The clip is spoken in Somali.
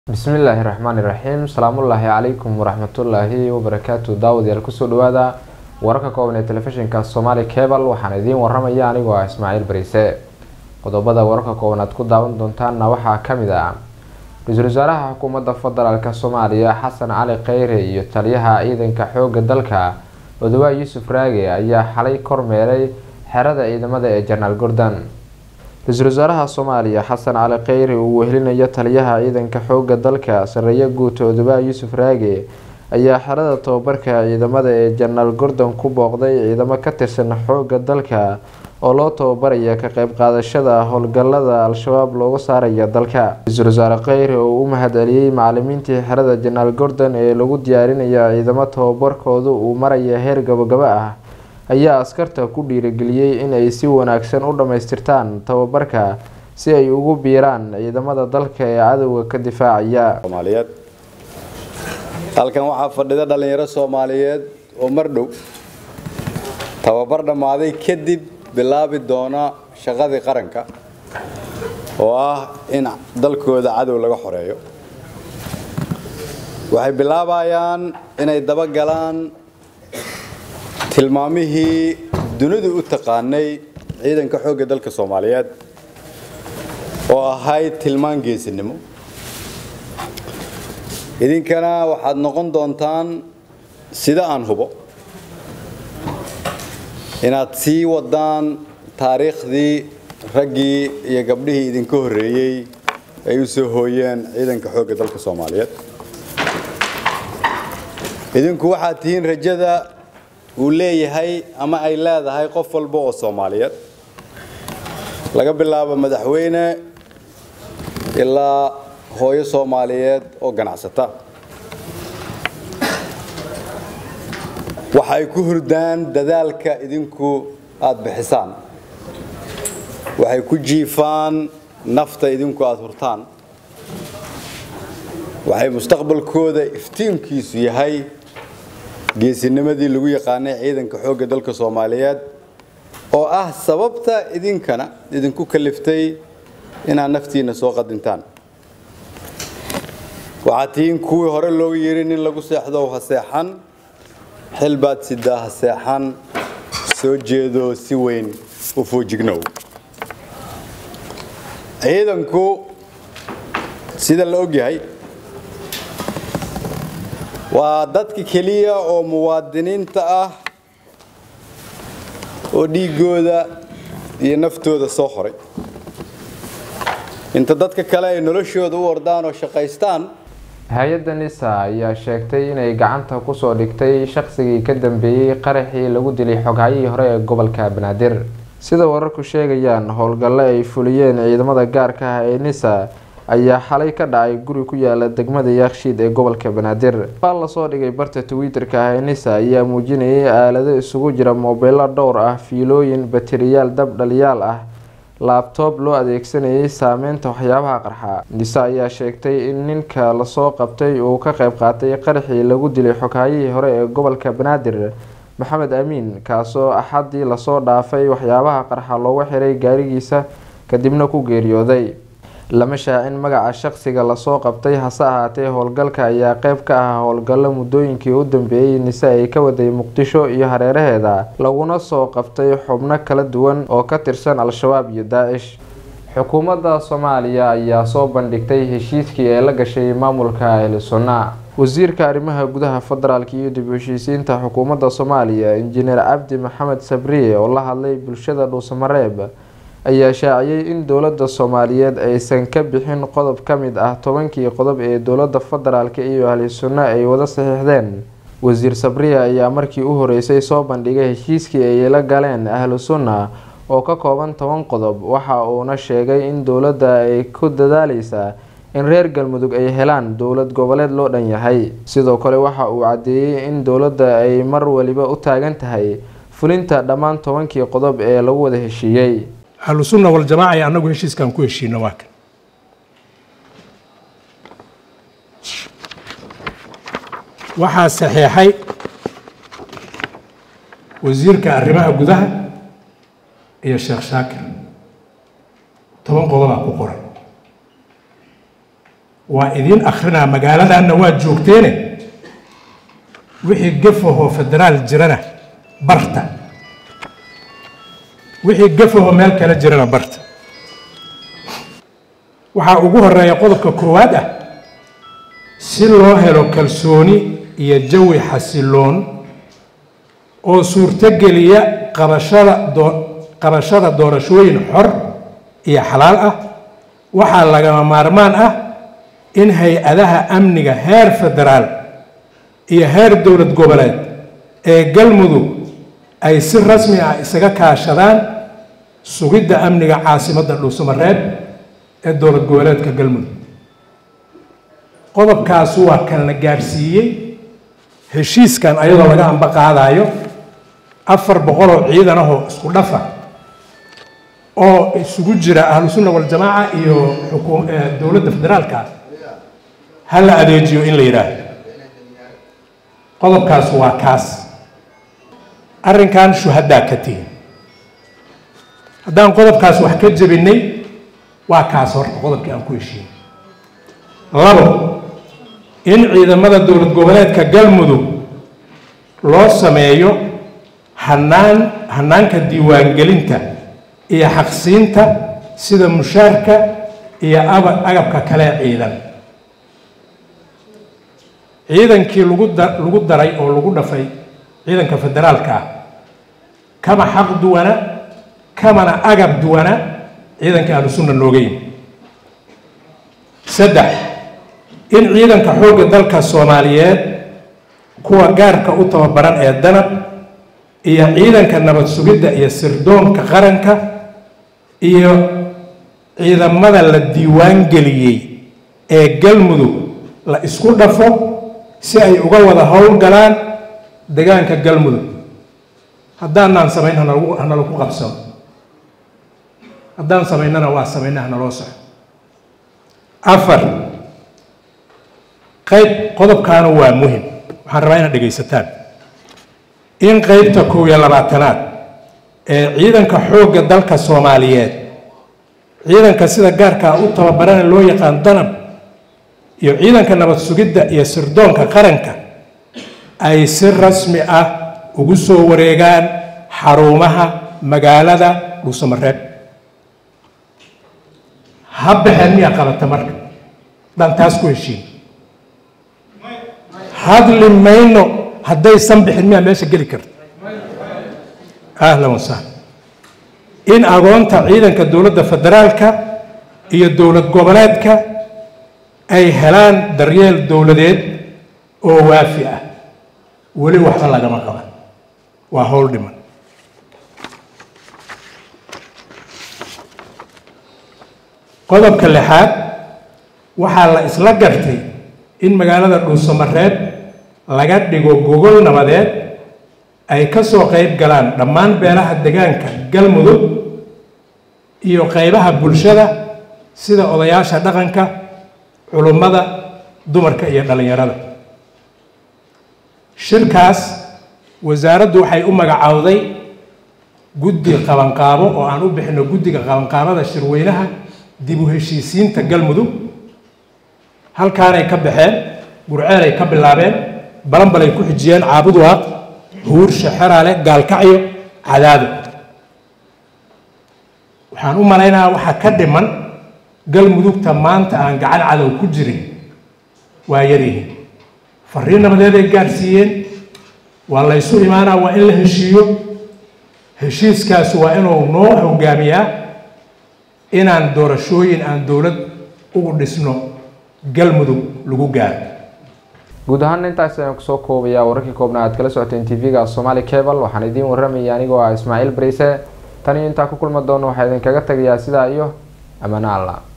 bismillaahi raxmaani raxiim salaamullaahi calaykum waraxmatullaahi wabarakaatu daawadayaal kusoo dhawaada wararka kooban ee telefishinka somaali cebal waxaan idiin waramaya anigoo ah ismaaciil bariise qodobada wararka kooban aad ku daawan doontaanna waxaa kamid ah ra-iisul wasaaraha xukuumadda federaalk soomaaliya xasan cali kheyre iyo taliyaha ciidanka xooga dalka odawaay yuusuf raage ayaa xalay kormeeray xerada ciidamada ee janaal gordon ra-iisul wasaaraha soomaaliya xasan cali kheyre uu wehelinayo taliyaha ciidanka xooga dalka sareeye guuta odawaay yuusuf raage ayaa xerada tababarka ciidamada ee janaal gordon ku booqday ciidamo ka tirsan xooga dalka oo loo tababaraya ka qeyb qaadashada howlgalada al-shabaab looga saaraya dalka ra-iisul wasaare kheyre oo u mahad celiyey macalimiintii xerada janaal gordon ee lagu diyaarinaya ciidamo tababarkoodu uu maraya heer gabagabo ah ayaa askarta ku dhiirigeliyey in ay si wanaagsan u dhammaystirtaan tababarka si ay ugu biiraan ciidamada dalka ee cadowga ka difaacaya soomaaliyeed halkan waxaa fadhida dhallinyaro soomaaliyeed oo mar dhow tababar dhammaaday kadib bilaabi doona shaqadii qaranka oo ah in dalkooda cadow laga xoreeyo waxay bilaabayaan inay dabagalaan tilmaamihii dunidu u taqaanay ciidanka xoogga dalka soomaaliyeed oo ahayd tilmaan geesinimo idinkana waxaad noqon doontaan sida aan hubo inaad sii wadaan taariikhdii raggii iyo gabdhihii idinka horreeyey ay u soo hooyeen ciidanka xoogga dalka soomaaliyeed idinku waxaad tihiin rajada uu leeyahay ama ay leedahay qof walba oo soomaaliyeed laga bilaabo madaxweyne ilaa hooyo soomaaliyeed oo ganacsata waxa ay ku hurdaan dadaalka idinku aada bixisaan waxay ku jiifaan nafta idinku aada hurtaan waxay mustaqbalkooda iftiinkiisu yahay geesinimadii lagu yaqaanay ciidanka xoogga dalka soomaaliyeed oo ah sababta idinkana idinku kaliftay inaad naftiina soo qadintaan waxaad tihiin kuwii hore looga yiri nin lagu seexdo ha seexan xil baad sidaa ha seexan soo jeedo si weyn u foojignow ciidanku sida la ogyahay waa dadka keliya oo muwaadiniinta ah oo dhiigooda iyo naftooda soo horay inta dadka kale ay noloshooda u ordaan oo shaqaystaan hay-adda nisa ayaa sheegtay inay gacanta kusoo dhigtay shaqsigii ka dambeeyey qaraxii lagu dilay xoghayihii hore ee gobolka banaadir sida wararku sheegayaan howlgalle ay fuliyeen ciidamada gaarka ah ee nisa ayaa xalay ka dhacay guri ku yaala degmada yaakshiid ee gobolka banaadir baal lasoo dhigay barta twitter-ka ah ee nisa ayaa muujinayay aalado isugu jira moobeelo dhowr ah fiilooyin bateriyaal dab dhaliyaal ah laabtoob loo adeegsanayay saameynta waxyaabaha qarxa nise ayaa sheegtay in ninka lasoo qabtay uu ka qeyb qaatay qaraxii lagu dilay xoghaayihii hore ee gobolka banaadir maxamed amiin kaasoo axadii lasoo dhaafay waxyaabaha qarxa loogu xiray gaarigiisa kadibna ku geeriyooday lama shaacin magaca shaqsiga lasoo qabtay hase ahaatee howlgalka ayaa qeyb ka ah howlgallo muddooyinkii u dambeeyey nise ay ka waday muqdisho iyo hareeraheeda laguna soo qabtay xubno kala duwan oo ka tirsan al-shabaab iyo daacish xukuumadda soomaaliya ayaa soo bandhigtay heshiiskii ay la gashay maamulka ahlusunna wasiirka arrimaha gudaha federaalk iyo dib u heshiisiinta xukuumadda soomaaliya injineer cabdi maxamed sabriye oo la hadlay bulshada dhuusamareeb ayaa shaaciyey in dowladda soomaaliyeed aysan ka bixin qodob ka mid ah tobankii qodob ee dowladda federaalk iyo ahli sunno ay wada saxiixdeen wasiir sabriya ayaa markii u horeysay soo bandhigay heshiiskii ay la galeen ahlu sunna oo ka kooban toban qodob waxa uuna sheegay in dowladda ay ku dadaaleysaa in reer galmudug ay helaan dowlad goboleed loo dhan yahay sidoo kale waxa uu caddeeyey in dowladda ay mar waliba u taagan tahay fulinta dhammaan tobankii qodob ee lagu wada heshiiyey ahlu sunna waljamaaca ee annagu heshiiskaan ku heshiino waa kan waxaa saxeexay wasiirka arrimaha gudaha iyo sheekh shaakir toban qodobaa ku qoran waa idiin akhrinaa magaaladanna waa joogteene wixii gafahoo federaal jirana barta wixii gafahoo meel kale jirana barta waxaa ugu horeeya qodobka koowaad ah si loo helo kalsooni iyo jawi xasiloon oo suurtogeliya qabashada doo qabashada doorashooyin xor iyo xalaal ah waxaa lagama maarmaan ah in hay-adaha amniga heer federaal iyo heer dowlad goboleed ee galmudug ay si rasmi ah isaga kaashadaan sugidda amniga caasimadda dhuusamareeb ee dowlad goboleedka galmudug qodobkaas waa kan la gaadhsiiyey heshiiskan ayadoo laga amba qaadayo afar boqoloo ciidan ahoo isku dhafa oo isugu jira ahlu sunna waljamaaca iyo xukuum dowladda federaalka ha la adeejiyo in la yidhaahdo qodobkaas waa kaas arrinkan shuhadaa ka tihin haddaan qodobkaas wax ka jebinay waa kaas horta qodobkii aan ku heshiinay labo in ciidamada dowlad goboleedka galmudug loo sameeyo hanaan hanaanka diiwaangelinta iyo xaqsiinta sida mushaarka iyo aba agabka kale ciidan ciidankii lagu da lagu daray oo lagu dhafay ciidanka federaalka ah kama xaq duwana kamana agab duwana ciidanka ahlu sunna nooga yimi saddex in ciidanka xoogga dalka soomaaliyeed kuwa gaarka u tababaran ee danab iyo ciidanka nabad sugidda iyo sirdoonka qaranka iyo ciidamada la diiwaan geliyey ee galmudug la isku dhafo si ay uga wada howlgalaan degaanka galmudug haddaanaan samayn hanalagu hanalagu qabsano haddaan samaynana waa samayna hanaloo soco afar qayb qodobkaana waa muhim waxaan rabaa inaad dhegaysataan in qeybta kow iyo labaatanaad ee ciidanka xoogga dalka soomaaliyeed ciidanka sida gaarkaa u tababarana loo yaqaan danab iyo ciidanka nabad sugidda iyo sirdoonka qaranka ay si rasmi ah ugu soo wareegaan xarumaha magaalada dhuusamareeb ha baxeen miyaa qabata marka daan taas ku heshiin hadli mayno haddaysan bixin miyaa meesha geli karta ahlan wasahlan in agoonta ciidanka dowladda federaalka iyo dowlad goboleedka ay helaan daryeel dowladeed oo waafi ah weli waxba lagama qaban waa howl dhiman qodobka lixaad waxaa la isla gartay in magaalada dhuusamareeb laga dhigo gogol nabadeed ay ka soo qayb galaan dhammaan beelaha degaanka galmudug iyo qaybaha bulshada sida odayaasha dhaqanka culummada dumarka iyo dhallinyarada shirkaas wasaaraddu waxay u magacaawday guddi qabanqaabo oo aan u bixino guddiga qabanqaabada shirweynaha dib u heshiisiinta galmudug halkaanay ka baxeen gurceelay ka bilaabeen balanbalay ku xijiyeen caabuduwaaq huursha xeraale gaalkacyo cadaado waxaan u malaynayaa waxaa ka dhiman galmudugta maanta aan gacan cadow ku jirin waa yaryihiin fariin nabadeeday gaadhsiiyeen waa laysu imaanaa waa in la heshiiyo heshiiskaas waa inuu noo hogaamiyaa inaan doorashooyin aan dowlad ugu dhisno galmudug lagu gaaro guud ahaan intaas ayaan kusoo koobayaa wararkii koobna aad kala socoteen tv-ga somaali cable waxaan idiin warramayay anigoo ah ismaaciil bariise tan iyo intaa ku kulma doono waxaa idinkaga tagayaa sidaa iyo ammaano alla